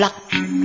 Black.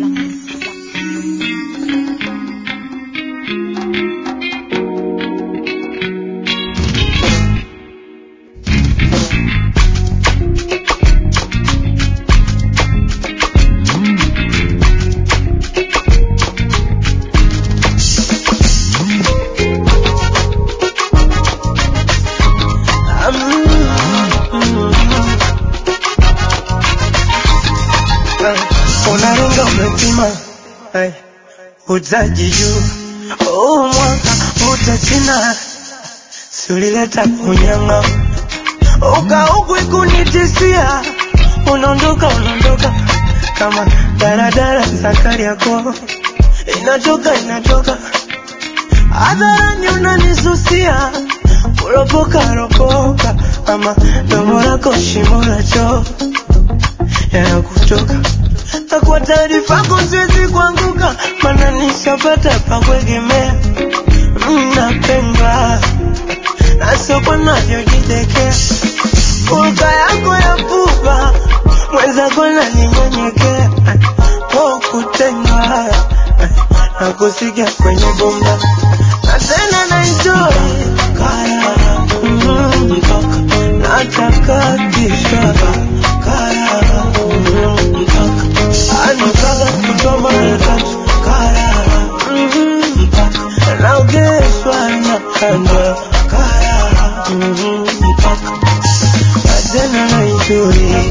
unaringa umepima hey. uzaji juu huu mwaka utachina siulileta kunyanga ukaugwi kunitisia unaondoka unaondoka kama daradara sakari yako inatoka inatoka hadharani unanisusia kuropoka ropoka ama domo lako shimo la choo yanakutoka na kwa taarifa yako siwezi kuanguka, maana nishapata pa kuegemea. Mnapendwa na soko navyojitekea, hulka yako ya pupa mwenzako naninyenyekea, po kutendwa na kusikia kwenye bomba na tena na enjoy kaya mm, mpaka natakatisha kaya mm, mpaka anataka kutoa mara tatu kaya mm, mpaka naogeshwa na kanda kaya mm, mpaka na tena na enjoy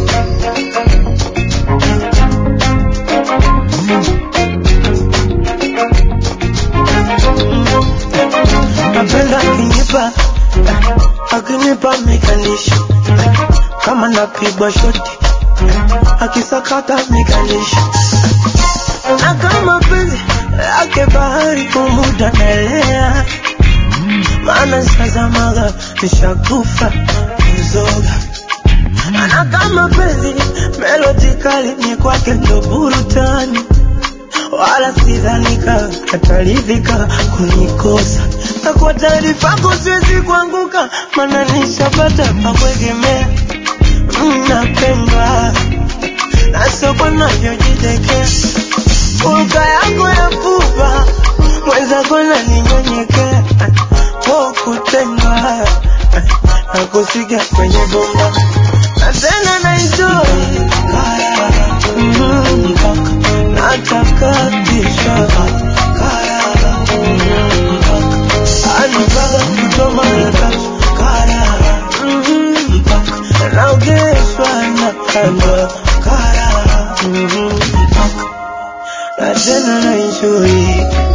napenda akinipa akinipa mekanisho kama napigwa shoti akisakata mekanisho na kama penzi yake bahari kumuda naelea maana sazamaga nishakufa kuzoga na kama penzi melodi kali ni kwake ndo burutani wala sidhanika ataridhika kunikosa na kwa taarifa yako siwezi kuanguka maana nishapata pa kuegemea mnapendwa na soko navyojitekea hulka yako ya pupa mwenzako naninyenyekea po kutendwa na kusikia kwenye bomba na tena na enjoy kaya mm, mpaka natakatisha kaya mm, mpaka anataka kutoa mara tatu kaya mm, mpaka naogeshwa na kanda kaya mm, mpaka na tena na enjoy